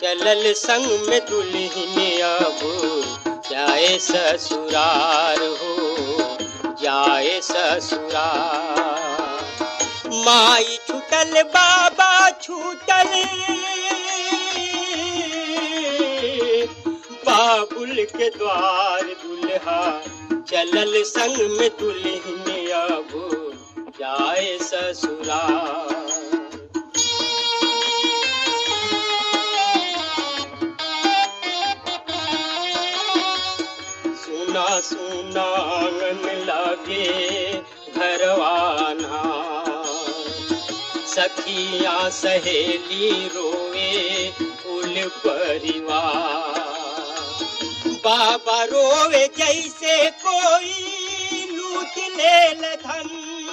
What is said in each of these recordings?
चलल संग में दुल्हन अब जाए ससुरार हो जाए ससुरार माई छूटल बाबा छूटल बाबुल के द्वार दुल्हा चलल संग में दुल्हन अब जाए ससुरार सुना सुना आंगन लागे घरवाना सखिया सहेली रोवे कुल परिवार बाबा रोवे जैसे कोई लूट लेल धन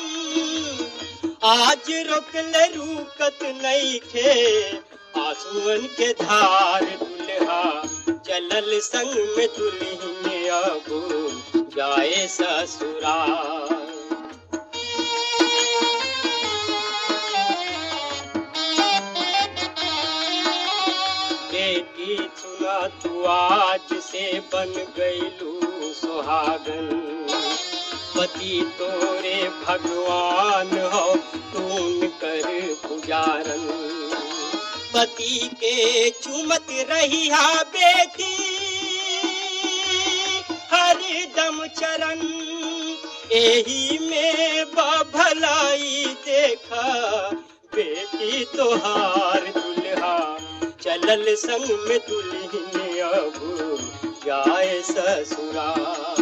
आज रोकल रुकत नहीं खे आंसुअन के धार दुल्हा चलल संग में दुल्हन अब जाए ससुराल बेटी सुना तू आज से बन गईलू सुहागन पति तोरे भगवान हो तून कर पुजारन पति के चुमत रही हा बेटी हर दम चरण एही में भलाई देखा बेटी तोहार दुल्हा चलल संग में दुल्हन अब जाए ससुराल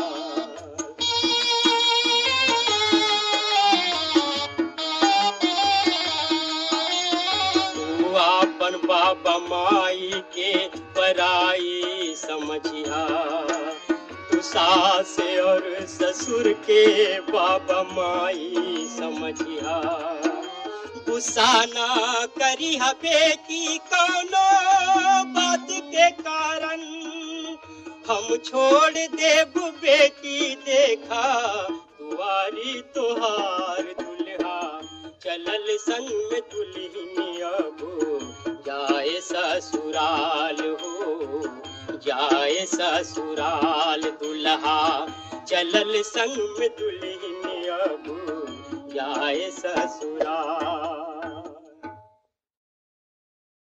तू आपन बाबा माई के पराई समझिया तू सास और ससुर के बाबा माई समझिया गुस्सा ना करी हा बेटी कौनो बात के कारण हम छोड़ देब बेटी देखा दुआरी तोहार दुल्हा चलल संग में दुल्हन अब जाए ससुराल हो जाए ससुराल दुल्हा चलल संग में दुल्हन अब जाए ससुराल